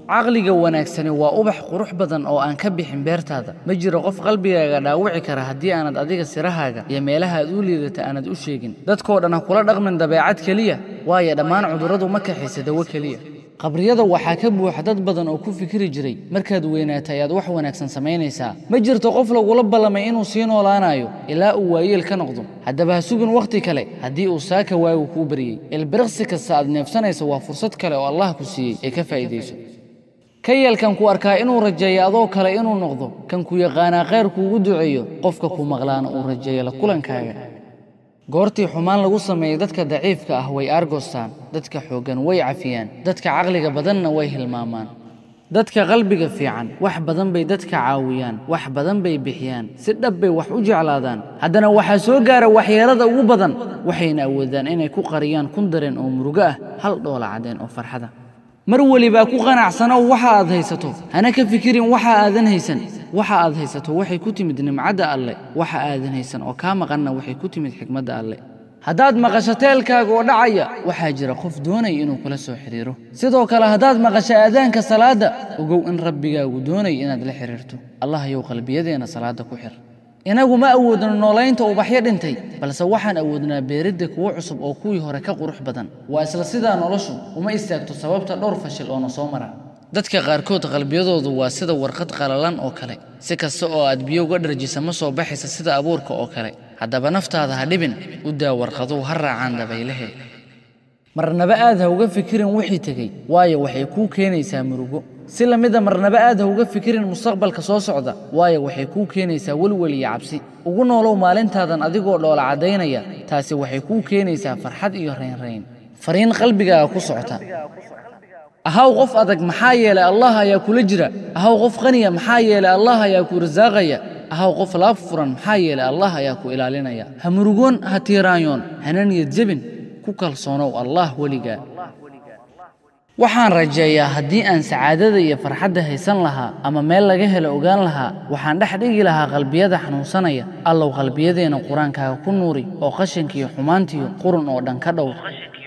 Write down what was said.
caqliga wanaagsani waa ubax qurux badan oo aan ka bixin beertaada ma jiro qof qalbigaaga dhaawici kara haddii aanad adiga sirahaaga iyo meelaha aad u liidata aanad u sheegin dadkoo dhan ha kula dhaqmin dabeecad keliya waayo dhammaan cudurradu ma kaxaysa dawo keliya qabriyada waxaa ka buuxa dad badan oo ku fikiri jiray markaad weynaata ayaad wax wanaagsan samaynaysaa ma jirto qof lagula ballamay inuu sii noolaanayo ilaa uu waayeel ka noqdo haddaba ha sugin wakhti kale haddii uu saaka waagu kuu baryey ilbiriqsi kasta aad neefsanaysa waa fursad kale oo allah ku siiyey ee ka faa'iidayso ka yeel kan ku arkaa inuu rajeeyo adoo kale inuu noqdo kan ku yaqaanaa khayr kuugu duceeyo qofka ku maqlaana uu rajeeyo la kulankaaga goortii xumaan lagu sameeyey dadka daciifka ah way aargoostaan dadka xooggan way cafiyaan dadka caqliga badanna way hilmaamaan dadka qalbiga fiican wax badan bay dadka caawiyaan wax badan bay bixiyaan si dhab bay wax u jeclaadaan haddana waxaa soo gaara waxyeelada ugu badan waxayna awoodaan inay ku qariyaan kun dareen oo murugo ah hal dhoola caddeen oo farxada mar welibaa ku qanacsanow waxa aad haysato hana ka fikirin waxa aadan haysan waxa aad haysato waxay ku timid nimcadda alle waxa aadan haysan oo kaa maqanna waxay ku timid xikmadda alle haddaad maqasho teelkaaga oo dhacaya waxaa jira qof doonaya inuu kula soo xidhiiro sidoo kale haddaad maqasho aadaanka salaadda ogow in rabbigaagu doonaya inaad la xidhiirto allah yow qalbiyadeenna salaadda ku xir inagu ma awoodno noolaynta ubaxyo dhintay balse waxaan awoodnaa beeridda kuwo cusub oo kuwii hore ka qurux badan waa isla sidaa noloshu uma istaagto sababta dhowr fashil oo na soo mara dadka qaarkood qalbiyadoodu waa sida warqad qalalan oo kale si kasta oo aad biyo uga dharjisa ma soo baxaysa sida abuurka oo kale haddaba naftaada ha dhibin u daa warqaduhu ha raacaan dabaylahe marnaba aad ha uga fikirin wixii tegey waayo waxay kuu keenaysaa murugo si la mida marnaba aad ha uga fikirin mustaqbalka soo socda waayo waxay kuu keenaysaa welwel iyo cabsi ugu noolow maalintaadan adigoo dhoola caddaynaya taasi waxay kuu keenaysaa farxad iyo raynrayn fariin qalbigaaga ku socota ahaw qof adag maxaa yeelay allah ayaa kula jira ahaw qof qaniya maxaa yeelay allah ayaa ku rasaaqaya ahaw qof laab furan maxaa yeelay allah ayaa ku ilaalinaya ha murugoon ha tiiraanyoon hana niyad jebin ku kalsoonow allah weligaa waxaan rajeeyaa haddii aan sacaadada iyo farxadda haysan lahaa ama meel laga helo ogaan lahaa waxaan dhex dhigi lahaa qalbiyada xanuunsanaya allow qalbiyadeenna qur-aankaaga ku nuuri oo qashankiiyo xumaantiyo qurun oo dhan ka dhowr